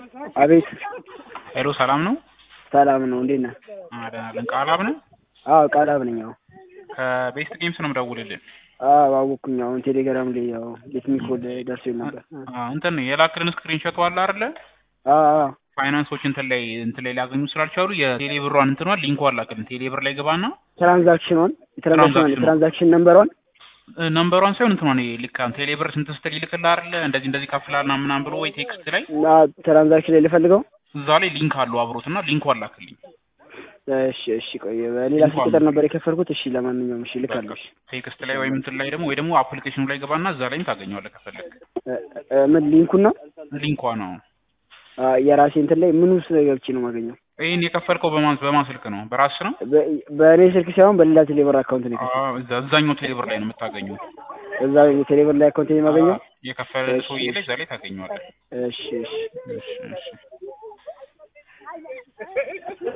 አቤት ሄሎ ሰላም ነው? ሰላም ነው። እንዴት ነህ? ደህና ነን። ቃላብ ነው? አዎ ቃላብ ነኝ። አዎ ከቤስት ጌምስ ነው የምደውልልን። አዎ አወኩኝ። አሁን ቴሌግራም ላይ ያው የትሚክ ኮድ ደርሶኝ ነበር። አዎ እንትን የላክልን ስክሪን ሾት አለ አይደለ? አዎ አዎ ፋይናንሶች እንትን ላይ እንትን ላይ ሊያገኙ ስላልቻሉ የቴሌ ብሯን እንትኗን ሊንኳን ላክልን። ቴሌ ብር ላይ ገባና ትራንዛክሽኗን የትራንዛክሽኗን ትራንዛክሽኗን። የትራንዛክሽን ነምበሯን ነምበሯን ሳይሆን እንትኗን ልክ ቴሌ ብር ስንት ስትል ይልክልህ አይደለ? እንደዚህ እንደዚህ ከፍላልና ምናምን ብሎ ወይ ቴክስት ላይ እና ትራንዛክሽን ላይ ልፈልገው። እዛ ላይ ሊንክ አለው አብሮት እና ሊንኳን ላክልኝ። እሺ እሺ ቆይ በሌላ ስልክ ቁጥር ነበር የከፈልኩት። እሺ ለማንኛውም እሺ ልካለሁ። እሺ ቴክስት ላይ ወይም እንትን ላይ ደግሞ ወይ ደግሞ አፕሊኬሽኑ ላይ ገባና እዛ ላይም ታገኘዋለህ ከፈለግ። እ እ ምን ሊንኩን ነው? ሊንኳ ነው። አ የራሴ እንትን ላይ ምን ውስጥ ገብቼ ነው የማገኘው? ይሄን የከፈልከው በማን በማን ስልክ ነው? በራስ ነው? በ- በእኔ ስልክ ሳይሆን በሌላ ቴሌብር አካውንት ነው የከፈልኩት። አዎ፣ እዛ እዛኛው ቴሌብር ላይ ነው የምታገኘው። እዛ የቴሌብር ላይ አካውንት ነው የማገኘው። የከፈለ ሰውዬ ላይ እዛ ላይ ታገኘዋለህ። እሺ እሺ እሺ እሺ